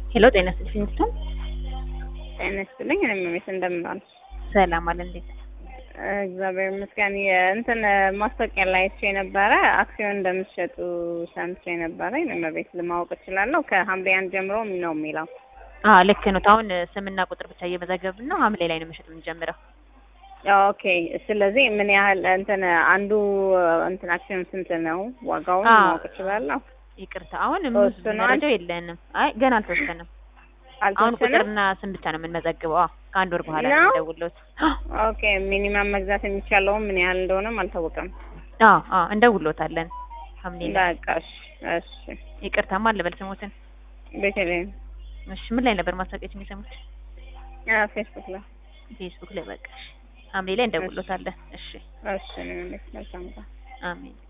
ሄሎ ጤና ይስጥልኝ ስቶን ጤና ይስጥልኝ። እኔም ቤት እንደምን ዋሉ? ሰላም አለ እንዴት እግዚአብሔር ይመስገን። የእንትን ማስታወቂያ ላይ አይቼ ነበረ አክሲዮን እንደምትሸጡ ሰምቼ ነበረ። እኔም ቤት ለማወቅ እችላለሁ? ከሐምሌ አንድ ጀምሮ ነው የሚለው። አዎ ልክ ነው። አሁን ስምና ቁጥር ብቻ እየመዘገብን ነው። ሐምሌ ላይ ነው መሸጥ የምንጀምረው። ኦኬ። ስለዚህ ምን ያህል እንትን አንዱ እንትን አክሲዮን ስንት ነው ዋጋውን አዎ። ማወቅ እችላለሁ? ይቅርታ አሁን ተወስኗል? መረጃው የለንም። አይ ገና አልተወሰነም። አሁን አልተወሰነም? ቁጥርና ስም ብቻ ነው የምንመዘግበው። አዎ ከአንድ ወር በኋላ ነው? ነው የምንደውልዎት። ኦኬ። ሚኒማም መግዛት የሚቻለውም ምን ያህል እንደሆነም አልታወቀም። አዎ አዎ እንደውልዎታለን ሐምሌ ላይ። በቃ እሺ፣ እሺ። ይቅርታማ ልበል ስሞትን። ቤተልሔም እሺ ምን ላይ ነበር ማስታወቂያችን የሰሙት? አ፣ ፌስቡክ ላይ ፌስቡክ ላይ በቃ እሺ። ሐምሌ ላይ እንደውልዎታለን። እሺ እሺ። እኔም ቤት መልካም ቀን። አሜን።